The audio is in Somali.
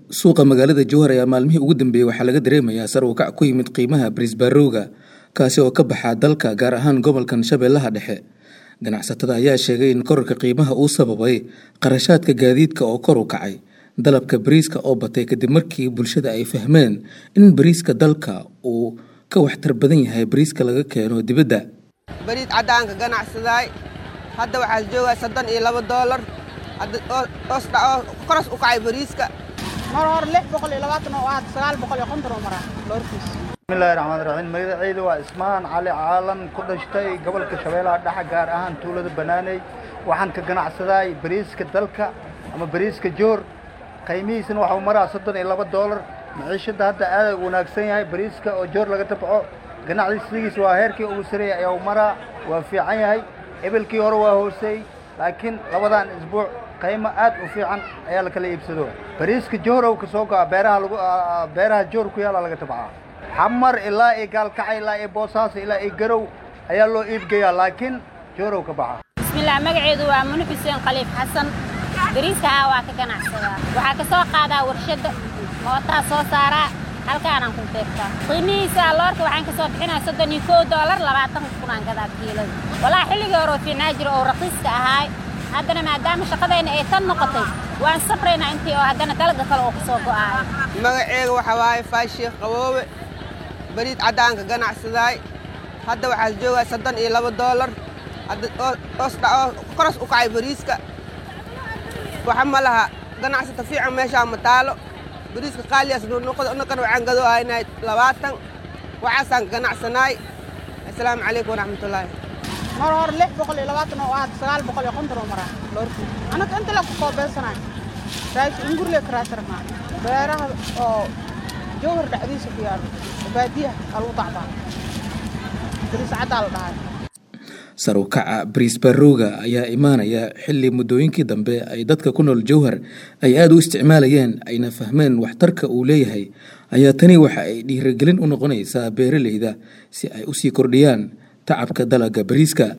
suuqa magaalada jowhar ayaa maalmihii ugu dambeeyey waxaa laga dareemayaa sar u kac ku yimid qiimaha bariisbaarowga kaasi oo ka baxa dalka gaar ahaan gobolkan shabeellaha dhexe ganacsatada ayaa sheegay in korarka qiimaha uu sababay qarashaadka gaadiidka oo kor u kacay dalabka bariiska oo batay kadib markii bulshada ay fahmeen in bariiska dalka uu ka waxtar badan yahay bariiska laga keeno dibadda bariis caddaanka ganacsadaay hadda waxaa joogaa soddon iyo laba doolar koros u kacay bariiska mar hore lix boqol iyo labaatan oo aad sagaal boqol iyo konton oo maraa loorkiis bismillahi raxmaan raxiim magacayda waa ismaan cali caalan ku dhashtay gobolka shabeellaha dhexe gaar ahaan tuulada banaaney waxaan ka ganacsadaay bariiska dalka ama bariiska joor qiimihiisana waxau maraa soddon iyo laba doolar maciishadda hadda aad u wanaagsan yahay bariiska oo joor laga tabco ganacsigiisa waa heerkii ugu sareeya ayaa maraa waa fiican yahay ebelkii hore waa hooseey laakiin labadan isbuuc qiimo aad u fiican ayaa la kala iibsado bariiska joorow ka soo go'a beeraha lagu beeraha joor ku yaala laga tabcaa xamar ilaa iyo gaalkacay ilaa iyo boosaaso ilaa iyo garow ayaa loo iibgeeyaa laakiin joorow ka baxa bismillaah magaceedu waa muni xuseen khaliif xasan bariiska ah waa ka ganacsadaa waxaa ka soo qaadaa warshadda mootaa soo saaraa halkaanaan ku deegtaa qiimihiisa loorka waxaan ka soo bixinaa soddon iyo kow doolar labaatan kunaan gadaa kiilada walaa xilligii hore oo fiicnaa jiro oo raqiiska ahaay haddana maadaama shaqadayna ay tan noqotay waan safraynaa intii oo haddana dalaga kale oo ka soo go'aayo magaceega waxaa waaye faashiikh qaboobe bariis caddaanka ganacsadaay hadda waxaa joogaa soddon iyo laba doolar koros u kacay bariiska waxa ma laha ganacsata fiican meeshaa ma taalo bariiska qaaliyaas nuunoqoda unakan waxaan gadoo haynay labaatan waxaasaan ka ganacsanaay assalaamu calaykum waraxmatullaahi mar hore lix boqol iyo labaatan oo aad sagaal boqol iyo konton oo maraa loorkiis anaka inta la ku koobeysanaay raashi ingurle karaasarnaa beeraha oo jowhar dhexdiisa ku yaalo baadiyaha aa lagu dacbaa bariis caddaa la dhahay sar u kaca bariisbaarowga ayaa imaanaya xilli muddooyinkii dambe ay dadka ku nool jowhar ay aada u isticmaalayeen ayna fahmeen waxtarka uu leeyahay ayaa tani waxa ay dhiirigelin u noqonaysaa beeraleyda si ay usii kordhiyaan tacabka dalagga bariiska